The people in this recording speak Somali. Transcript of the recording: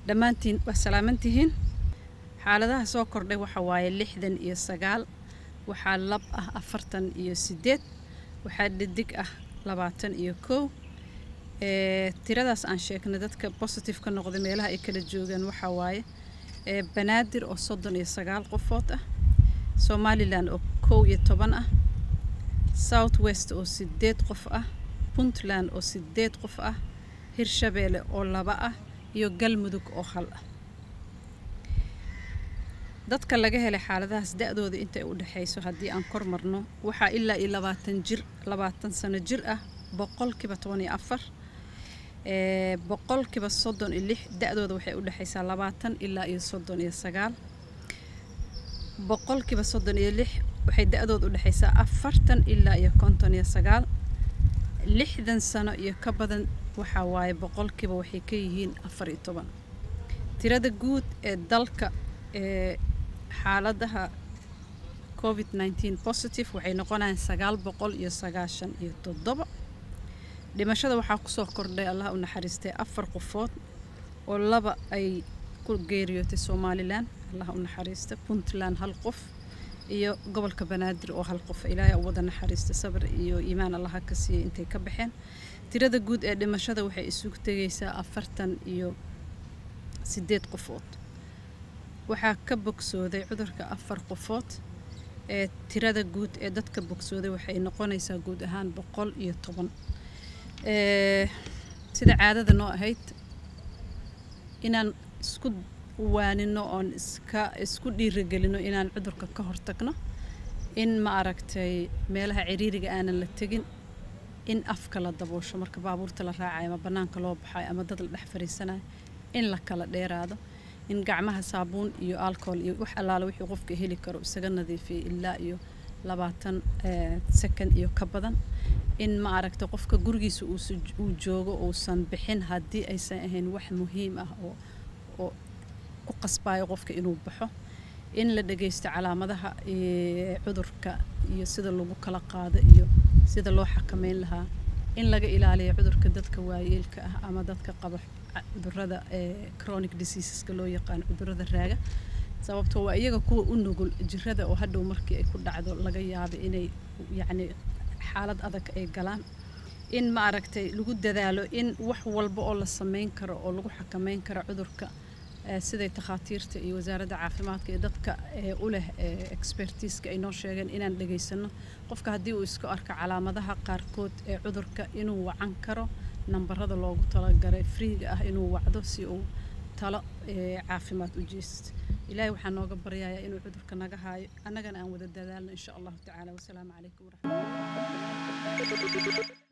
dhammaantiin waa salaamantihiin xaaladaha soo kordhay waxa waaye lixdan iyo sagaal waxaa lab ah afartan iyo sideed waxaa dhidig ah labaatan iyo kow ee tiradaas aan sheegnay dadka positive ka noqday meelaha ay kala joogaan waxaa waaye ee banaadir oo soddon iyo sagaal qofood ah somalilan oo kow iyo toban ah south west oo sideed qof ah puntland oo sideed qof ah hirshabeelle oo laba ah iyo galmudug oo hal ah dadka laga helay xaaladahaas da-dooda intay u dhexayso haddii aan kor marno waxaa ilaa iyo labaatan jir labaatan sano jir ah boqolkiiba toban iyo afar ee boqolkiiba soddon iyo lix da-dooda waxay u dhexaysaa labaatan ilaa iyo soddon iyo sagaal boqolkiiba soddon iyo lix waxay da-dooda u dhexaysaa afartan ilaa iyo konton iyo sagaal lixdan sano iyo ka badan waxaa waaye boqolkiiba waxay ka yihiin afar iyo toban tirada guud ee dalka ee xaaladaha covid nneteen positive waxay noqonayaan sagaal boqol iyo sagaashan iyo toddoba dhimashada waxaa kusoo kordhay allah u naxariistay afar qofood oo laba ay ku geeriyootay somalilan allah u naxariista puntland hal qof iyo gobolka banaadir oo hal qof ilaahay u wada naxariista sabir iyo iimaan allaha ka siiyey intay ka baxeen tirada guud ee dhimashada waxay isugu tegaysaa afartan iyo sideed qofood waxaa ka bogsooday cudurka afar qofood ee tirada guud ee dadka bogsooday waxay noqonaysaa guud ahaan boqol iyo toban sida caadada noo ahayd inaan isku waanino oon iska isku dhiirigelino inaan cudurka ka hortagno in ma aragtay meelaha ciriiriga aanan la tegin in afka la daboosho marka baabuurta la raacayo ama bannaanka loo baxayo ama dad la dhex fariisanayo in la kala dheeraado in gacmaha saabuun iyo alcohol iyo wax allaale wixii qofka heli karo isaga nadiifiyay ilaa iyo labaatan second iyo ka badan in ma aragta qofka gurigiisa uu joogo uusan bixin haddii aysan ahayn wax muhiim ah oo oo ku qasbayo qofka inuu baxo in la dhageysto calaamadaha cudurka iyo sida lagu kala qaado iyo sida loo xakameyn lahaa in laga ilaaliyo cudurka dadka waayeelka ah ama dadka qaba cudurada chronic diseaseska loo yaqaano cudurada raaga sababtoo waa iyaga kuwa u nugul jirada oo hadhow markii ay ku dhacdo laga yaabo inay yacni xaalad adag ay galaan in ma aragtay lagu dadaalo in wax walba oo la sameyn karo oo lagu xakameyn karo cudurka siday takhaatiirta iyo wasaaradda caafimaadka iyo dadka u leh expertiiska ay noo sheegeen inaan dhegaysano qofka haddii uu isku arko calaamadaha qaarkood ee cudurka inuu wacan karo nambarada loogu talagalay friiga ah inuu wacdo si uu talo caafimaad u jeesto ilaahay waxaa nooga baryayaa inuu cudurka naga haayo annagana aan wada dadaalno insha allahu tacaala wasalaamu calaykum waraxmatulah